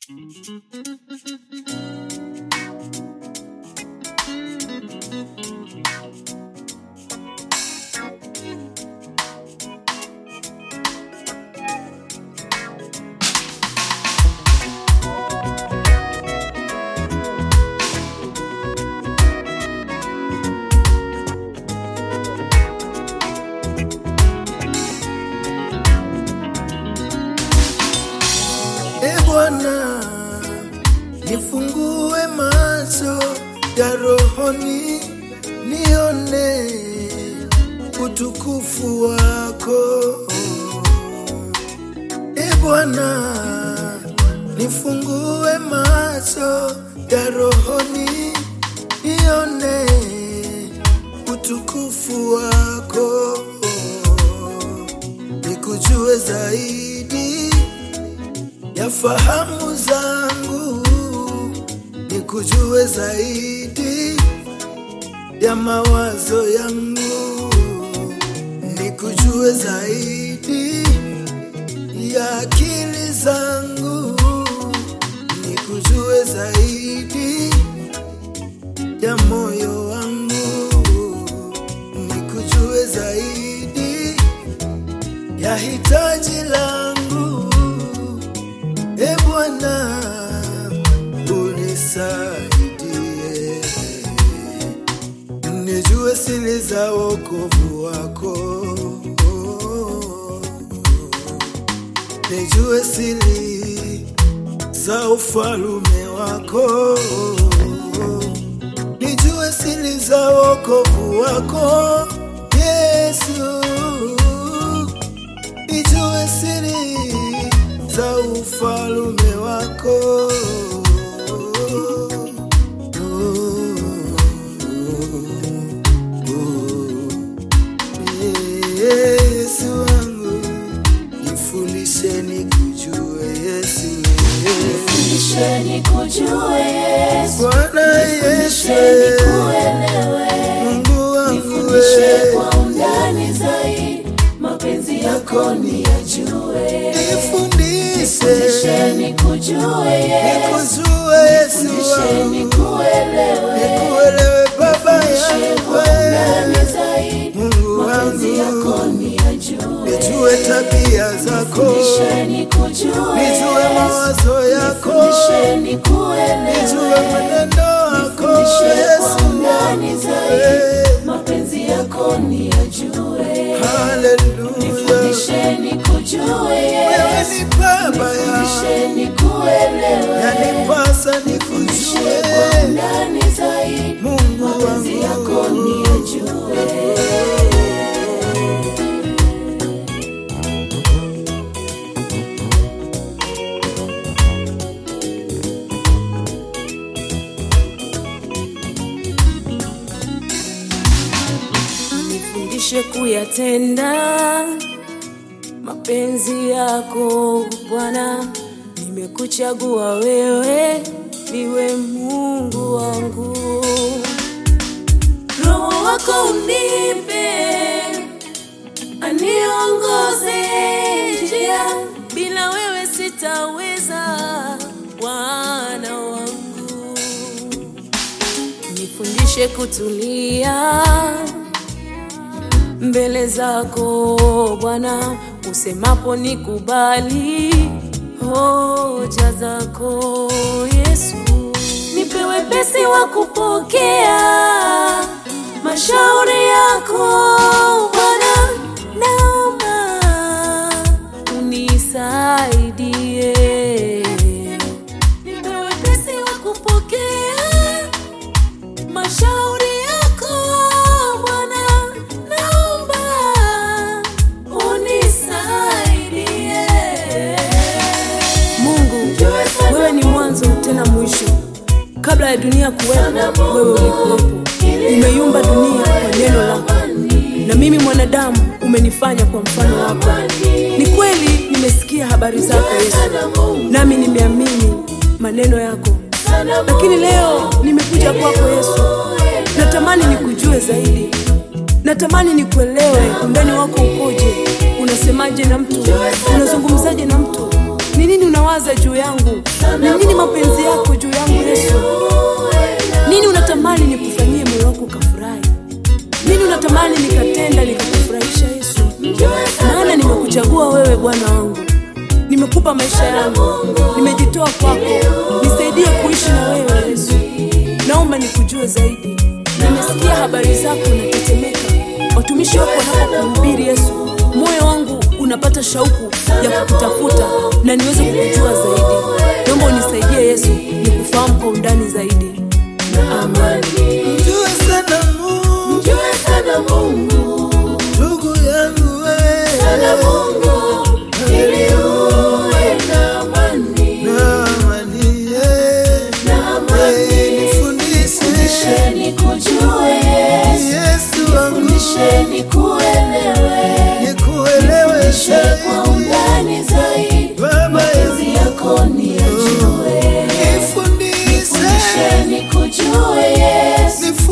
E Bwana, nifungue macho ya rohoni, nione utukufu wako. E Bwana, nifungue macho ya rohoni, nione utukufu wako, nikujue zaidi ya fahamu zangu nikujue zaidi ya mawazo yangu nikujue zaidi ya akili zangu nikujue zaidi ya moyo wangu nikujue zaidi ya hitaji langu E Bwana, unisaidie nijue siri za wokovu wako, nijue siri za ufalume wako, nijue siri za wokovu wako Yesu nijue siri za ufalume wako. Yesu wangu, nifundishe nikujue Yesu. Nifundisheni kujue Yesu, Bwana Yesu, nifundisheni kuelewe, Mungu wangu nifundishe wewe, kwa undani zaidi, mapenzi yako niyajue. nifundishe Nifundisheni kujue Yesu, nikujue Yesu nifundisheni wangu, kuelewe, nikuelewe Baba nifundishe yangu kwa undani wewe, zaidi, Mungu mapenzi yako wangu, niyajue. nijue tabia zako, Nifundisheni kujue nijue Yesu, mawazo yako, nifundisheni nijue kuelewe, mwenendo wako Nifundishe kwa Yesu undani wangu zaidi, wewe. mapenzi yako niyajue. Haleluya, Nifundisheni kujue wewe Yesu, ni Baba yangu, nifundisheni kuelewe, yanipasa nifundishe kwa nikujue undani zaidi, Mungu mapenzi yako wangu. niyajue. nifundishe kuyatenda mapenzi yako Bwana, nimekuchagua wewe niwe Mungu wangu. Roho wako unipe, aniongoze njia, bila wewe sitaweza, Bwana wangu nifundishe kutulia mbele zako Bwana, usemapo nikubali hoja zako Yesu, nipe wepesi wa kupokea mashauri yako Bwana, naomba unisaidie, nipe wepesi wa kupokea mashauri yako Bwana, naomba unisaidie. Mungu, wewe ni mwanzo tena mwisho. Kabla ya dunia kuwepo, wewe ulikuwepo. Umeiumba dunia kwa neno lako, na mimi mwanadamu umenifanya kwa mfano wako. Ni kweli nimesikia habari zako Yesu, nami nimeamini maneno yako, lakini leo nimekuja kwako Yesu, natamani nikujue zaidi, natamani nikuelewe undani wako ukoje, unasemaje na mtu, unazungumzaje na mtu. Ni nini unawaza juu yangu? Ni nini mapenzi yako juu yangu Yesu? Nini unatamani nikufanyie moyo wako ukafurahi? Nini unatamani nikatenda nikakufurahisha Yesu? Maana nimekuchagua wewe Bwana wangu, nimekupa maisha yangu, nimejitoa kwako, nisaidie kuishi na wewe Yesu. Naomba nikujue zaidi. Nimesikia habari zako natetemeka, watumishi wako wanapokuhubiri Yesu, moyo wangu unapata shauku ya kukutafuta na niweze kukujua zaidi. Naomba unisaidie Yesu, nikufahamu kwa undani zaidi. Amen. Mjue sana Mungu, Mjue sana Mungu, ndugu yangu sana wewe, Mungu, ili uwe na amani, na amani eh. na amani. Eh, nifundishe Fundishe nikujue Yesu, Yesu wangu, fundishe nikuelewe, nikuelewe fundishe kwa undani zaidi, Baba mapenzi Yesu, yako niyajue. nifundishe Fundishe nikujue Yesu,